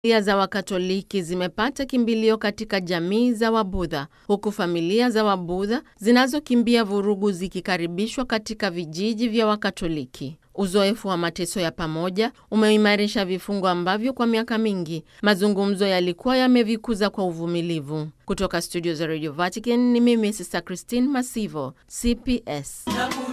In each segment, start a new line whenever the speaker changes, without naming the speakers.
Familia za Wakatoliki zimepata kimbilio katika jamii za Wabudha, huku familia za Wabudha zinazokimbia vurugu zikikaribishwa katika vijiji vya Wakatoliki. Uzoefu wa mateso ya pamoja umeimarisha vifungo ambavyo kwa miaka mingi mazungumzo yalikuwa yamevikuza kwa uvumilivu. Kutoka studio za Radio Vatican ni mimi Sister Christine Masivo, CPS.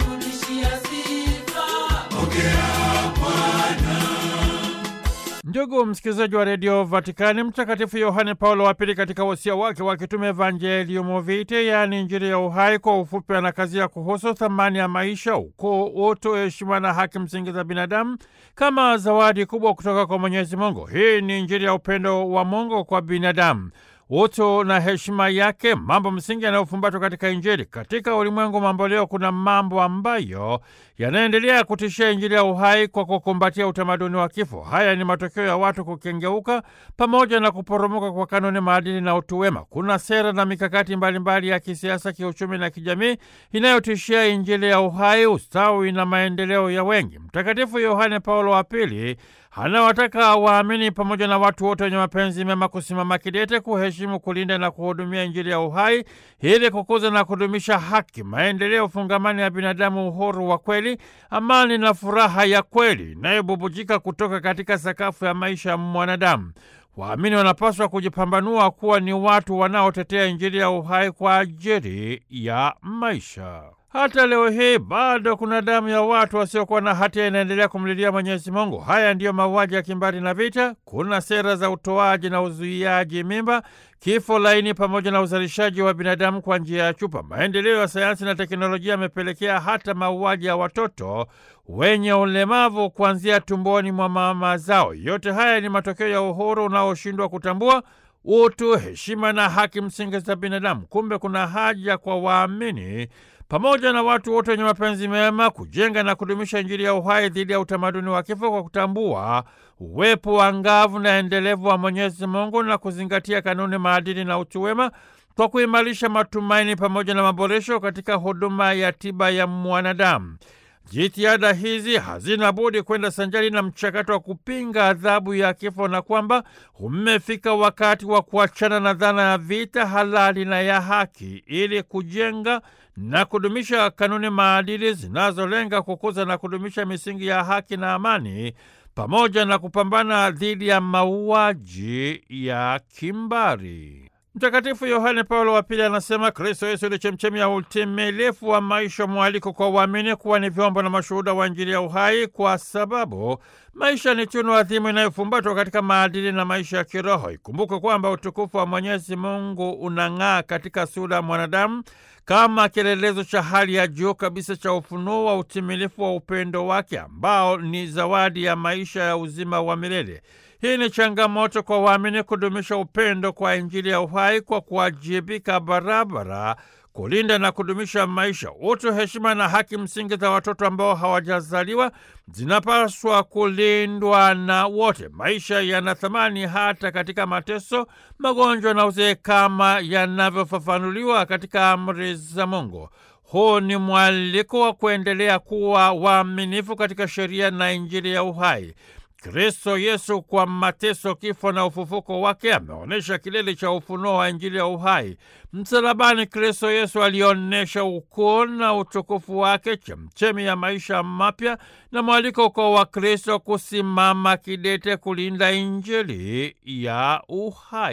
Ndugu msikilizaji wa redio Vatikani, Mtakatifu Yohane Paulo wa Pili katika wosia wake wa kitume Evangelium Vitae, yaani Injili ya uhai, kwa ufupi anakazia kuhusu thamani ya maisha, ukuu, utu, heshima na haki msingi za binadamu kama zawadi kubwa kutoka kwa Mwenyezi Mungu. Hii ni Injili ya upendo wa Mungu kwa binadamu utu na heshima yake, mambo msingi yanayofumbatwa katika Injili. Katika ulimwengu mambo leo, kuna mambo ambayo yanaendelea kutishia Injili ya uhai kwa kukumbatia utamaduni wa kifo. Haya ni matokeo ya watu kukengeuka pamoja na kuporomoka kwa kanuni, maadili na utu wema. Kuna sera na mikakati mbalimbali mbali ya kisiasa, kiuchumi na kijamii inayotishia Injili ya uhai, ustawi na maendeleo ya wengi. Mtakatifu Yohane Paulo wa Pili anawataka waamini pamoja na watu wote wenye mapenzi mema kusimama kidete, kuheshimu, kulinda na kuhudumia Injili ya uhai ili kukuza na kudumisha haki, maendeleo fungamani ya binadamu, uhuru wa kweli, amani na furaha ya kweli inayobubujika kutoka katika sakafu ya maisha ya mwanadamu. Waamini wanapaswa kujipambanua kuwa ni watu wanaotetea Injili ya uhai kwa ajili ya maisha. Hata leo hii bado kuna damu ya watu wasiokuwa na hatia inaendelea kumlilia Mwenyezi Mungu. Haya ndiyo mauaji ya kimbari na vita. Kuna sera za utoaji na uzuiaji mimba, kifo laini, pamoja na uzalishaji wa binadamu kwa njia ya chupa. Maendeleo ya sayansi na teknolojia yamepelekea hata mauaji ya watoto wenye ulemavu kuanzia tumboni mwa mama zao. Yote haya ni matokeo ya uhuru unaoshindwa kutambua utu, heshima na haki msingi za binadamu. Kumbe kuna haja kwa waamini pamoja na watu wote wenye mapenzi mema kujenga na kudumisha Injili ya uhai dhidi ya utamaduni wa kifo kwa kutambua uwepo wa ngavu na endelevu wa Mwenyezi Mungu na kuzingatia kanuni, maadili na utu wema kwa kuimarisha matumaini pamoja na maboresho katika huduma ya tiba ya mwanadamu. Jitihada hizi hazina budi kwenda sanjari na mchakato wa kupinga adhabu ya kifo na kwamba umefika wakati wa kuachana na dhana ya vita halali na ya haki ili kujenga na kudumisha kanuni maadili zinazolenga kukuza na kudumisha misingi ya haki na amani pamoja na kupambana dhidi ya mauaji ya kimbari. Mtakatifu Yohane Paulo wa Pili anasema Kristo Yesu ni chemchemi ya utimilifu wa maisha, mwaliko kwa uamini kuwa ni vyombo na mashuhuda wa Injili ya uhai, kwa sababu maisha ni tunu adhimu inayofumbatwa katika maadili na maisha ya kiroho. Ikumbukwe kwamba utukufu wa Mwenyezi Mungu unang'aa katika sura ya mwanadamu kama kielelezo cha hali ya juu kabisa cha ufunuo wa utimilifu wa upendo wake ambao ni zawadi ya maisha ya uzima wa milele. Hii ni changamoto kwa waamini kudumisha upendo kwa Injili ya uhai kwa kuwajibika barabara kulinda na kudumisha maisha, utu, heshima na haki msingi za watoto ambao hawajazaliwa zinapaswa kulindwa na wote. Maisha yana thamani hata katika mateso, magonjwa na uzee, kama yanavyofafanuliwa katika amri za Mungu. Huu ni mwaliko wa kuendelea kuwa waaminifu katika sheria na Injili ya uhai. Kristo Yesu kwa mateso, kifo na ufufuko wake ameonyesha kilele cha ufunuo wa Injili ya uhai. Msalabani, Kristo Yesu alionyesha ukuu na utukufu wake, chemchemi ya maisha mapya na mwaliko kwa Wakristo kusimama kidete kulinda Injili ya uhai.